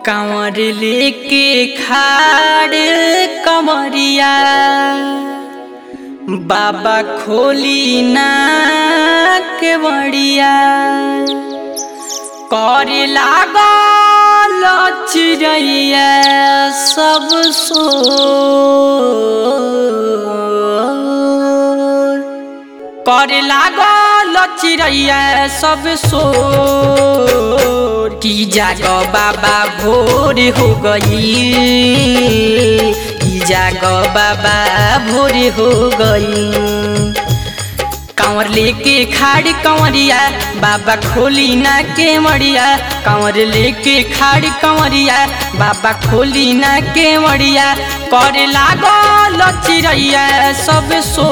कांवर लेके खाड़ कमरिया बाबा खोली ना के बड़िया करे लागल चिड़ैया सब सो करे लागल चिड़ैया सब सोर की जाग बाबा भोर हो गई की जाग बाबा भोर हो गई कांवर लेके खाड़ कंवरिया बाबा खोली ना के मड़िया कांवर लेके खाड़ कंवरिया बाबा खोली ना के मड़िया करे लागल चिड़ैया सब सो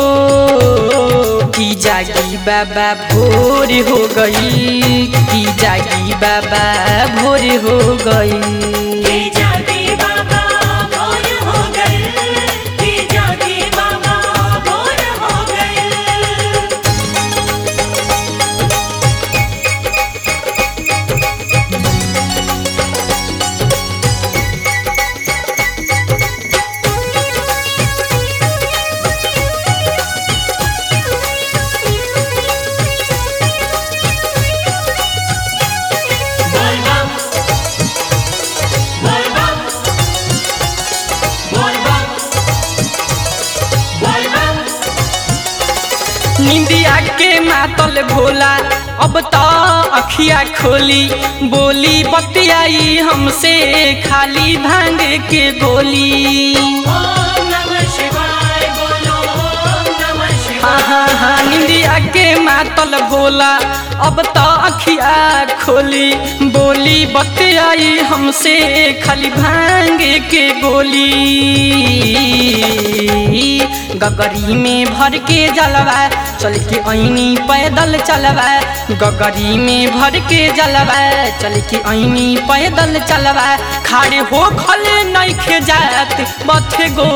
की जागी बाबा भोर हो गई की जागी बाबा भोर हो गई की जागे बाबा भोर हो गए की जागे बाबा भोर हो गए बोल बम बोल बम बोल बम बोल बम निंदिया के मातल भोला अब तो अखिया खोली बोली बतियाई हमसे खाली भांग के गोली ओम नमः शिवाय बोलो ओम नमः हाँ शिवाय हाँ हाँ निंदिया के मातल भोला अब तो अखिया खोली बोली बतियाई हमसे खाली भांग के गोली गगरी में भर के जलवा चल के ऐनी पैदल चलवा गगरी में भर के जलवा चल के ऐनी पैदल चलवा खाड़े हो खले नइखे जात बथे गो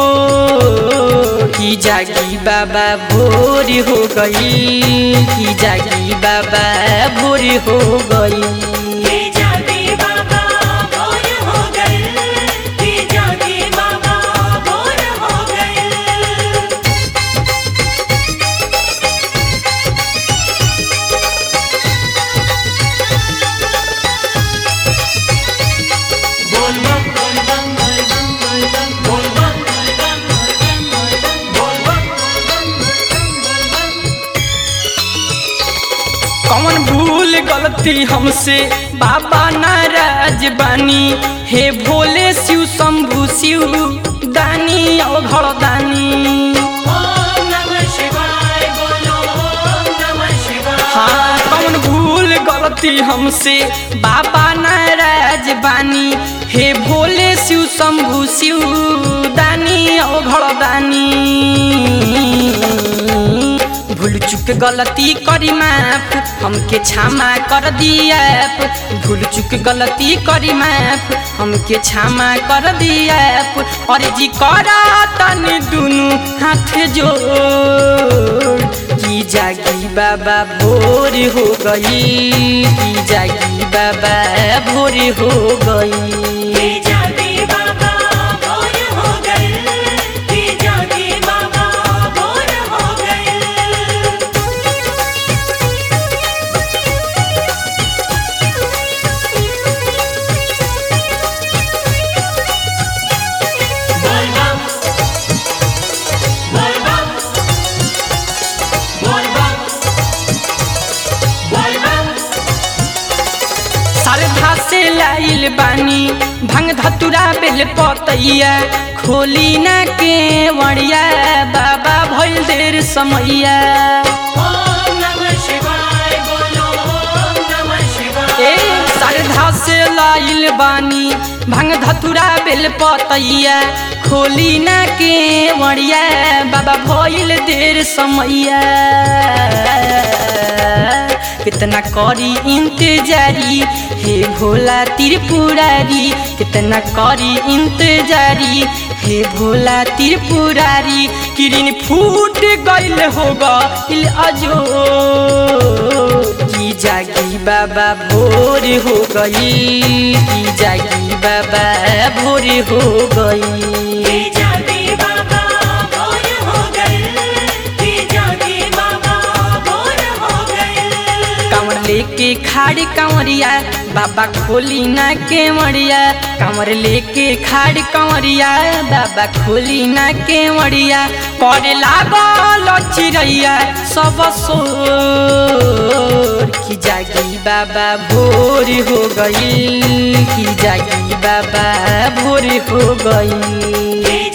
की जागी बाबा भोर हो गई की जागी बाबा भोर हो गई की जागे बाबा भोर हो गए की जागे बाबा भोर हो गए बोल बम बोल बम बोल बम बोल बम बोल बम बोल बम बोल बम बोल बम कौन भूल गलती हमसे बाबा नाराज बानी हे भोले शिव शंभु शिव दानी अवघड़ दानी ओम नमः शिवाय बोलो ओम नमः शिवाय हाँ कौन भूल गलती हमसे बाबा नाराज बानी हे भोले शिव शंभु शिव दानी अवघड़ दानी भूल चुक गलती करी माफ हमके क्षमा कर दिया भूल चुक गलती करी माफ हमके क्षमा कर दिया और जी करा तनी दुनु हाथ जोड़ की जागी बाबा भोर हो गई की जागी बाबा भोर हो गई की जागे बाबा भोर हो गए की जागे बाबा भोर हो गए बोल बम बोल बम बोल बम बोल बम सरधा से लाइल बानी भंग धतुरा बेल पतैया खोली ना के वड़िया बाबा भइल देर समैया ओम नमः शिवाय बोलो ओम नमः शिवाय ए सरधा से लाइल बानी भंग धतुरा बेल पतैया खोली ना के वड़िया बाबा भइल देर समैया कितना करी इंतजारी हे भोला त्रिपुरारी कितना करी इंतजारी हे भोला त्रिपुरारी किरिन फूट गइल होगा इल अजो की जागी बाबा भोर हो गई कि जागी बाबा भोर हो गई जागे बाबा भोर हो गए जागे बाबा भोर हो गए कांवर लेके खाड़ी कांवरिया बाबा खोली ना केवड़िया कांवर लेके खाड़ी कांवरिया बाबा खोली ना केवड़िया करे लागल चिड़ैया सब सोर की जागी बाबा भोर हो गई की जागी बाबा भोर हो गई